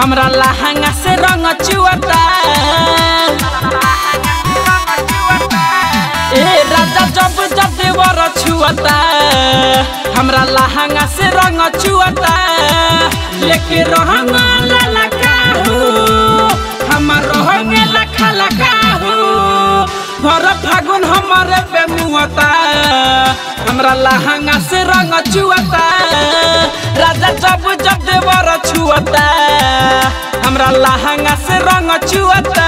हमरा लहंगा से रंग चुअता ए राजा जब जब देवर छुअता हमरा लहंगा से रंग चुअता लेके रहंग लाला काहू हमर रहंग लखा लखाहू भर फागुन हमारे पे मुहता हमरा लहंगा से रंग चुअता राजा जब जब देवर छुअता हमरा लहंगा से रंग चुअता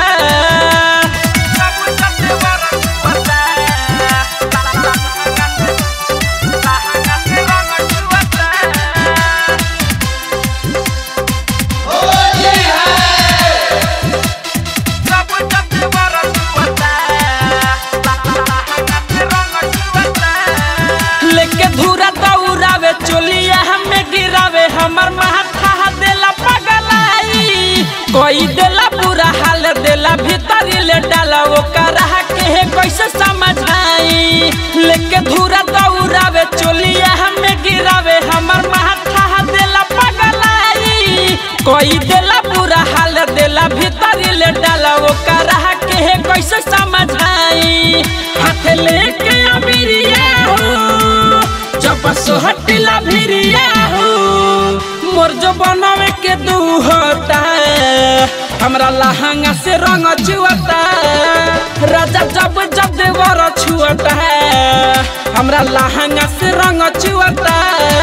लेके धूरा दौड़ावे चोलिया हमें गिरावे हमर माथा देला पगलाई कोई देला बुरा हाल देला भीतरी ले डाला वो करा के है कैसे समझाई लेके धूरा दौड़ावे चोलिया हमें गिरावे हमर माथा देला पगलाई कोई देला बुरा हाल देला भीतरी ले डाला वो करा के है कैसे समझाई हाथ लेके अमीरिया हो जब सोहटिला भिरिया हो मोर जो बनावे के दू होता हमरा लहंगा से रंग चुअता राजा जब जब देवर छुअता हमरा लहंगा से रंग चुअता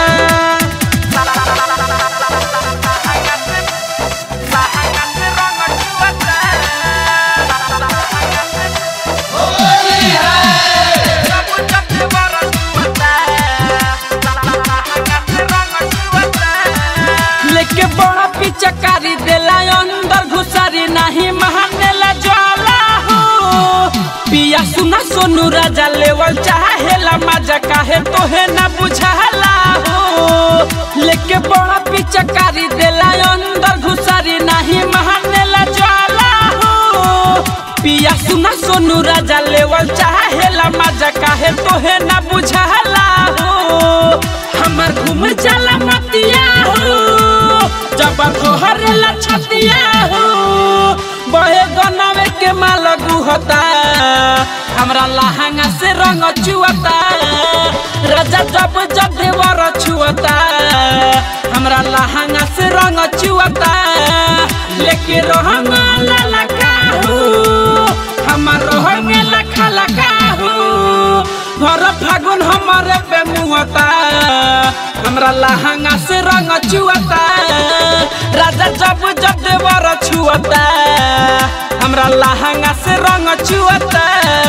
लेके बड़ा पिचकारी देला अंदर घुसारी नहीं महानेला ज्वाला हो पिया सुना सोनू राजा लेवल चाहेला मजा काहे तोहे ना बुझाला हो लेके बड़ा पिचकारी देला अंदर घुसारी नहीं महानेला ज्वाला हो पिया सुना सोनू राजा लेवल चाहेला मजा काहे तोहे ना बुझाला हो हमर घूम चला मतिया हो जब घोहरेला छतिया हो बहे गनावे के माल गुहता हमरा लहंगा से रंग चुअता राजा जब जब देवर छुअता हमरा लहंगा से रंग चुअता लेके रहंग लाला काहू हमर रहंग लखा लखाहू भर फागुन हमारे पे मुहता हमरा लहंगा से रंग चुअता राजा जब जब देवर छुअता हमरा लहंगा से रंग चुअता